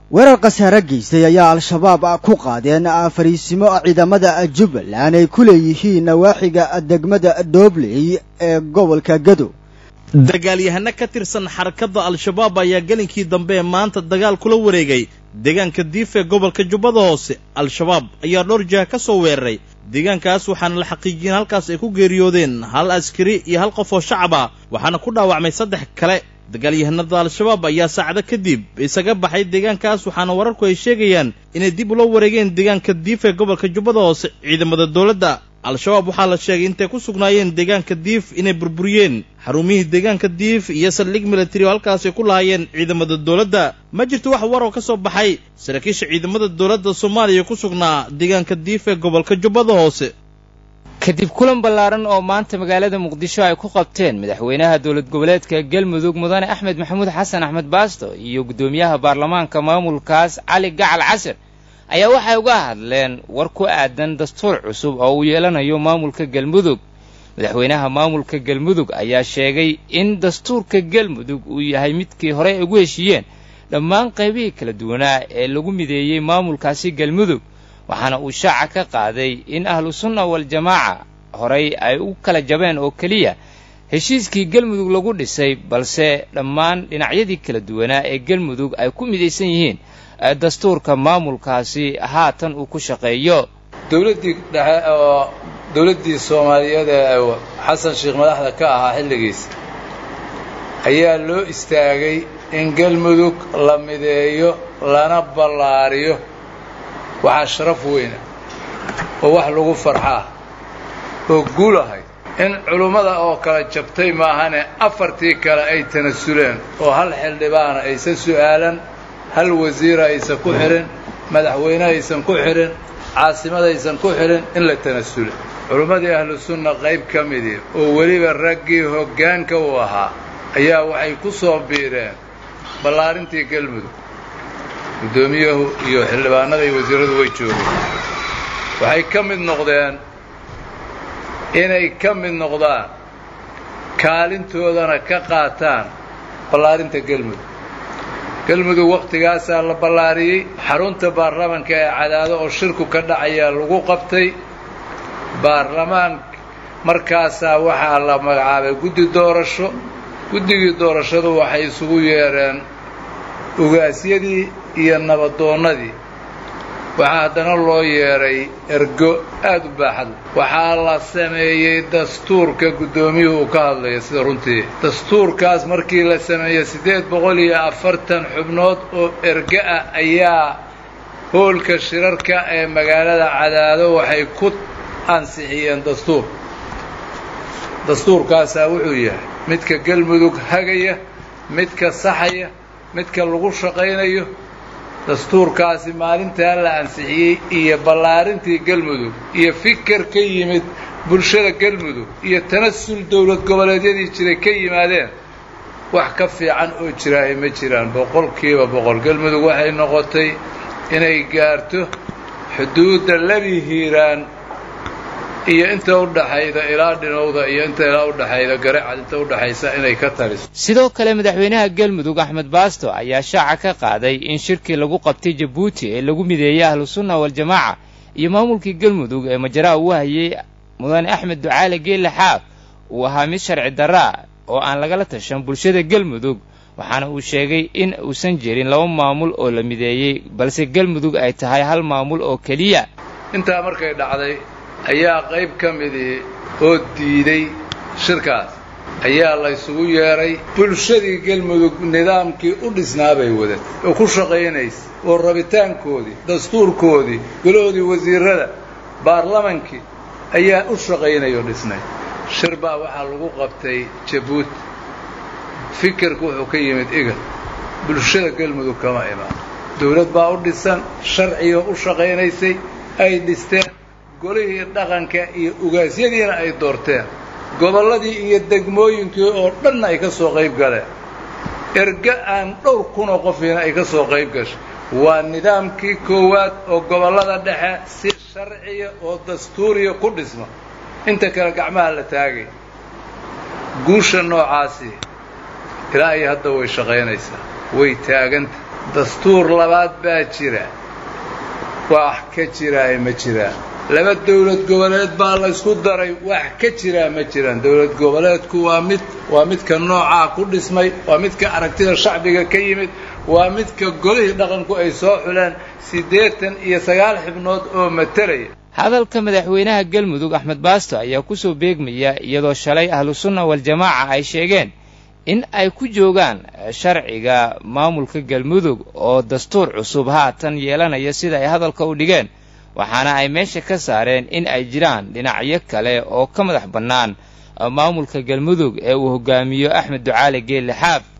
weerar khasaare geystay ayaa al-shabaab ku qaadeen fariisimo ciidamada jubbaland ay ku leeyihiin nawaaxiga degmada doobley ee gobolka gado dagaalyahano ka tirsan xarakadda al-shabaab ayaa gelinkii dambe ee maanta dagaal kula wareegay deegaanka diif ee gobolka jubbada hoose al-shabaab ayaa dhowr jiha ka soo weeraray deegaankaas waxaana la xaqiijiyeen halkaas ay ku geeriyoodeen hal askari iyo hal qof oo shacab ah waxaana ku dhaawacmay saddex kale dagaalyahanada al-shabaab ayaa saacado kadib isaga baxay deegaankaas waxaana wararku ay sheegayaan inay dib ula wareegeen deegaanka diif ee gobolka jubbada hoose ciidamada dowladda al-shabaab waxaa la sheegay intay ku sugnaayeen deegaanka diif inay burburiyeen xarumihii deegaanka diif iyo saldhig militari oo halkaasay ku lahaayeen ciidamada dowladda ma jirto wax war oo ka soo baxay saraakiisha ciidamada dowladda soomaaliya ku sugnaa deegaanka diif ee gobolka jubbada hoose kadib kulan ballaaran oo maanta magaalada muqdisho ay ku qabteen madaxweynaha dowlad goboleedka galmudug mudane axmed maxamuud xasan axmed baasto iyo guddoomiyaha baarlamaanka maamulkaas cali gacal casir ayaa waxay uga hadleen war ku aadan dastuur cusub oo uu yeelanayo maamulka galmudug madaxweynaha maamulka galmudug ayaa sheegay in dastuurka galmudug uu yahay midkii horey ugu heshiiyeen dhammaan qaybihii kala duwanaa ee lagu mideeyey maamulkaasi galmudug waxaana uu shaaca ka qaaday in ahlu sunna waljamaaca horay ay u kala jabeen oo keliya heshiiskii galmudug lagu dhisay balse dhammaan dhinacyadii kala duwanaa ee galmudug ay ku midaysan yihiin dastuurka maamulkaasi haatan uu ku shaqeeyo dowladdii dhexe oo dowladdii soomaaliyeed ee xasan sheekh madaxda ka ahaa xilligiisa ayaa loo istaagay in galmudug la mideeyo lana ballaariyo waxaa sharaf weyna oo wax lagu farxaa oo guul ahayd in culummada oo kala jabtay maahane afartii kale ay tanasuleen oo hal xildhibaana aysan su'aalan hal wasiira aysan ku xidhin madaxweyne aysan ku xidhin caasimadaysan ku xidhin in la tanasule culummadii ahlu sunna qayb ka midii oo weliba raggii hoggaanka uu ahaa ayaa waxay ku soo biireen ballaarintii galmudug guddoomiyahu iyo xildhibaanada iyo wasiirradu way joogeen waxay ka mid noqdeen inay ka mid noqdaan kaalintoodana ka qaataan ballaarinta galmudug galmudug wakhtigaasaa la ballaariyey xarunta baarlamaanka ee cadaado oo shirku ka dhacayaa lagu qabtay baarlamaan markaasaa waxaa la magacaabay guddi doorasho guddigii doorashadu waxay isugu yeedheen ugaasyadii iyo nabadoonnadii waxaa haddana loo yeedhay ergo aad u baaxad waxaa la sameeyey dastuurka guddoomiyuhu uu ka hadlaya sida runtii dastuurkaas markii la sameeyey siddeed boqol iyo afartan xubnood oo ergo ah ayaa hoolka shirarka ee magaalada cadaado waxay ku ansixiyeen dastuur dastuurkaasaa wuxuu yahay midka galmudug hagaya midka saxaya midka lagu shaqaynayo dastuurkaasi maalintaa la ansixiyey iyo ballaarintii galmudug iyo fikar ka yimid bulshada galmudug iyo tanasul dowlad goboleedyadii jiray ka yimaadeen wax ka fiican oo jiraahay ma jiraan boqolkiiba boqol galmudug waxay noqotay inay gaarto xuduudda labi hiiraan iyo inta u dhaxayda ilaa dhinowda iyo inta ilaa u dhaxayda garacad inta u dhaxaysa inay ka taliso sidoo kale madaxweynaha galmudug axmed baasto ayaa shaaca ka qaaday in shirkii lagu qabtay jabuuti ee lagu mideeyey ahlu sunna waljamaaca iyo maamulkii galmudug ee majaraa uu hayay mudane axmed ducaale geelle xaaf uu ahaa mid sharci darraa oo aan lagala tashan bulshada galmudug waxaana uu sheegay in uusan jirin laba maamul oo la mideeyey balse galmudug ay tahay hal maamul oo keliya intaa markay dhacday ayaa qayb ka midii oo diiday shirkaas ayaa la ysugu yeedhay bulshadii galmudug nidaamkii u dhisnaabay wadatay oo ku shaqaynaysa oo rabitaankoodii dastuurkoodii golahoodii wasiirrada baarlamankii ayaa u shaqaynaya oo dhisnay shir baa waxaa lagu qabtay jabuuti fikirku wuxuu ka yimid igal bulshada galmudug kama imaan dawlad baa u dhisan sharciga u shaqaynaysay ay dhisteen golihii dhaqanka iyo ugaasyadiina ay doorteen gobolladii iyo degmooyinkii oo dhanna ay ka soo qayb galeen erga aan dhowr kunoo qofiina ay ka soo qayb gashay waa nidaamkii koowaad oo gobollada dhexe si sharciya oo dastuuriya ku dhisma inta kale gacmaha la taagay guusha noocaasi ilaa iyo hadda way shaqaynaysaa way taaganta dastuur labaad baa jira wax ka jiraa ma jiraan laba dowlad goboleed baa laysku daray wax ka jiraa ma jiraan dowlad goboleedku waa mid waa midka noocaa ku dhismay waa midka aragtida shacbiga ka yimid waa midka golihii dhaqanku ay soo xuleen siddeetan iyo sagaal xibnood oo matalaya hadalka madaxweynaha galmudug axmed baasto ayaa ku soo beegmaya iyadoo shalay ahlusunna waljamaaca ay sheegeen in ay ku joogaan sharciga maamulka galmudug oo dastuur cusub haatan yeelanaya sida ay hadalka u dhigeen waxaana ay meesha ka saareen in ay jiraan dhinacyo kale oo ka madax bannaan maamulka galmudug ee uu hogaamiyo axmed ducaale geelle xaab